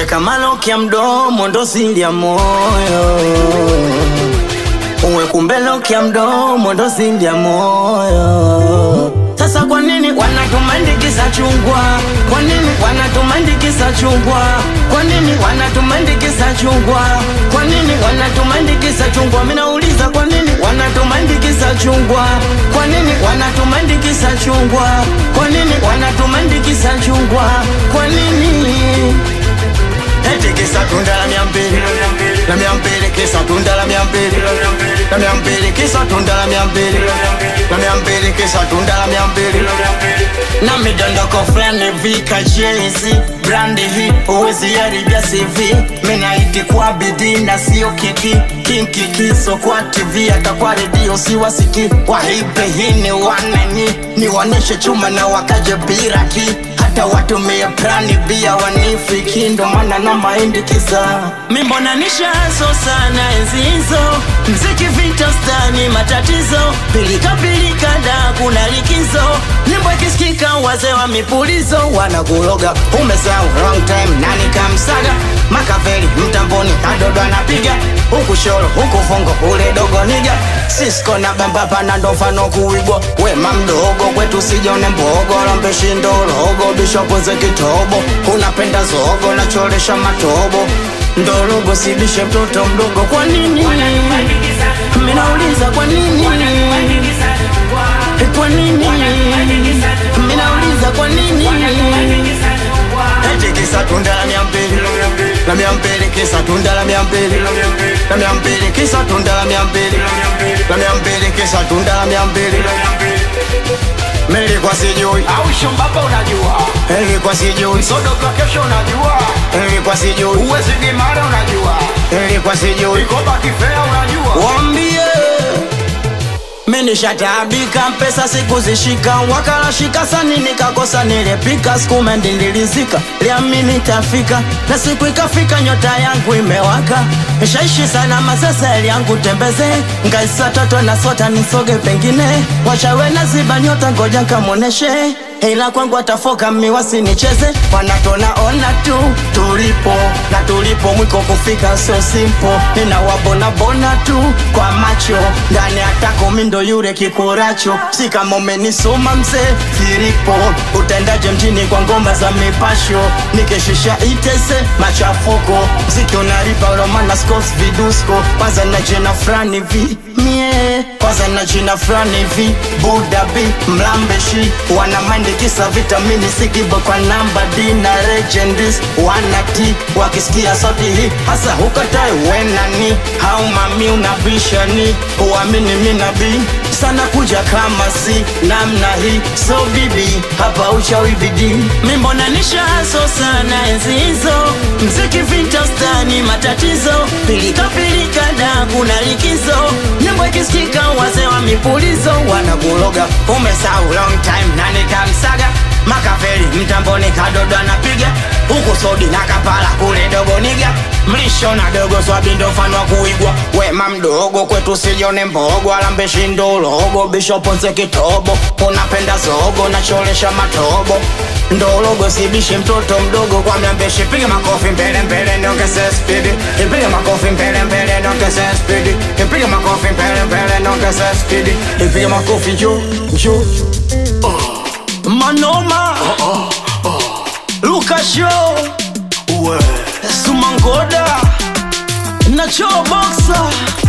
weka maloki ya mdomo ndo siri ya moyo uwe kumbe loki ya mdomo ndo siri ya moyo sasa kwa nini wanatumandikisa chungwa kwa nini wanatumandikisa chungwa kwa nini wanatumandikisa chungwa kwa nini wanatumandikisa chungwa minauliza kwa nini wanatumandikisa chungwa kwa nini wanatumandikisa chungwa kwa nini wanatumandikisa chungwa kwa nini Eti kisa tunda la mia mbili la mia mbili kisa tunda la mia mbili la mia mbili kisa tunda la mia mbili la mia mbili kisa tunda la mia mbili na midondoko fulani vika jezi brandi hii huwezi haribia CV minaiti kwa bidii na sio kiki kinkikiso kwa TV hata kwa redio siwasiki wahipe hii ni wanani niwaonyeshe chuma na wakaje biraki hata watumie prani bia wanifiki ndo maana na mahindi kisa mimbona nishazo sana enzi hizo mziki vita stani matatizo pilika pilika da kuna likizo nyimbo ikisikika wazee wa mipulizo wanakuloga umesahau wrong time nani kamsaga makaveli mtamboni kadodo anapiga huku shoro huku fungo ule dogo niga sisko na bambapa na ndo mfano kuigwa wema mdogo kwetu sijone mbogo lombeshindo logo bishopo ze kitobo unapenda zogo nacholesha matobo ndorogo sibishe mtoto mdogo kwa nini minauliza kwa nini kwa nini minauliza kwa nini eti kisa tunda la mia mbili la mia mbili kisa tunda la mia mbili la mia mbili kisa tunda la mia mbili la mia mbili kisa tunda la mia mbili Nilikuwa sijui au shombapa unajua Nilikuwa sijui sodoka kesho unajua Nilikuwa sijui uwezi gimara unajua Nilikuwa sijui ikoba kifea unajua Wambie Minishatabika pesa sikuzishika wakalashika sani nikakosa nilepika sikumendi nilizika liamini tafika na siku ikafika nyota yangu imewaka shaishi sana masasa yangu tembeze ngaisa toto na sota nisoge pengine wachawe na ziba nyota ngoja nkamoneshe ila kwangu atafoka miwasi nicheze wanatona ona tu tulipo na tulipo mwiko kufika sio simpo ninawabona bona tu kwa macho ndani atako mindo yule kikuracho si kama umenisoma mzee filipo utendaje mjini kwa ngoma za mipasho nikishisha itese machafuko mziki unaripa romana scos vidusko kwanza na jina frani vi mie kwanza na jina frani vi budabi mlambeshi wana mind kisa vitamini sikibo kwa namba d na legendis wana t wakisikia sauti hii hasa hukatai wenani au mami unabishani uamini minabii sana kuja kama si namna hii so bibi hapa uchawi bidii mimbona nishaso sana enzi hizo mziki vintastani matatizo pilikapilika da kuna likizo nyimbo ikisikika wazee wa mipulizo wanakuloga umesau long time nani kamsaga makaveli mtamboni kadodo anapiga huku sodi na kapala kule dogo niga mlisho na dogo swabindo mfano wa kuigwa wema mdogo kwetu sijone mbogo alambeshindo logo bishoponse kitobo unapenda zogo nacholesha matobo ndologo sibishi mtoto mdogo kwa mlambeshi piga makofi mbele mbele niongeze spidi ipige makofi mbele mbele niongeze spidi ipige makofi mbele mbele niongeze spidi ipige makofi juu juu manoma lukasho uwe sumangoda nacho boxa